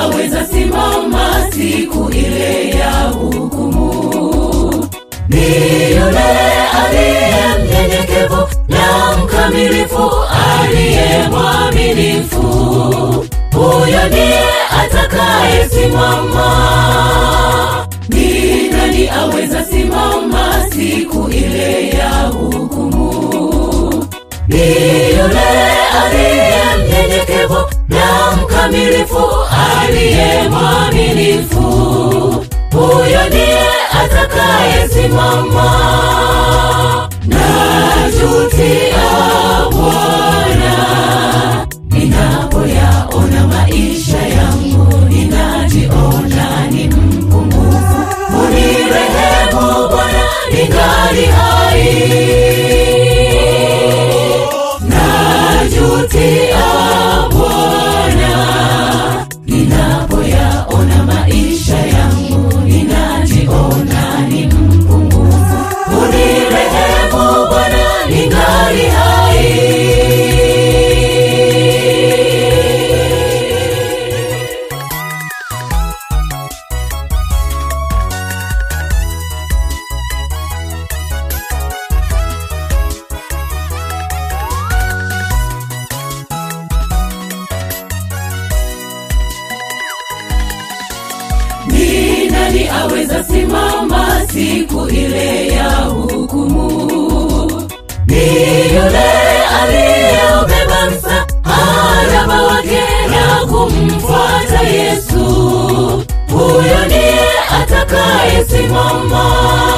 aweza simama siku ile ya hukumu? Ni yule aliye mnyenyekevu na mkamilifu, aliye mwaminifu, huyo ndiye atakayesimama. Ni nani aweza simama siku ile ya hukumu? Ni yule aliye mnyenyekevu na mkamilifu, aliye mwaminifu, huyo ndiye atakayesimama. Najutia Bwana, ninapoyaona maisha yangu, ninajiona ni mpungufu. Unirehemu Bwana, ningali hai. Najutia Bwana, ninapoyaona maisha yangu, ninajiona ni mpungufu. Unirehemu Bwana, ningali hai. Ni nani aweza simama siku ile ya hukumu? Ni yule aliyeubeba msalaba wake na kumfuata Yesu, huyo ndiye atakayesimama.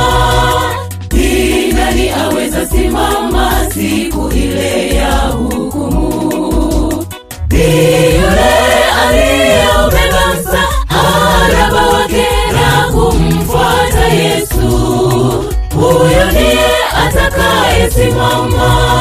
Ni nani aweza simama siku ile ya hukumu? Ni yule aliyeubeba msalaba wake na kumfuata Yesu, huyo ndiye atakayesimama.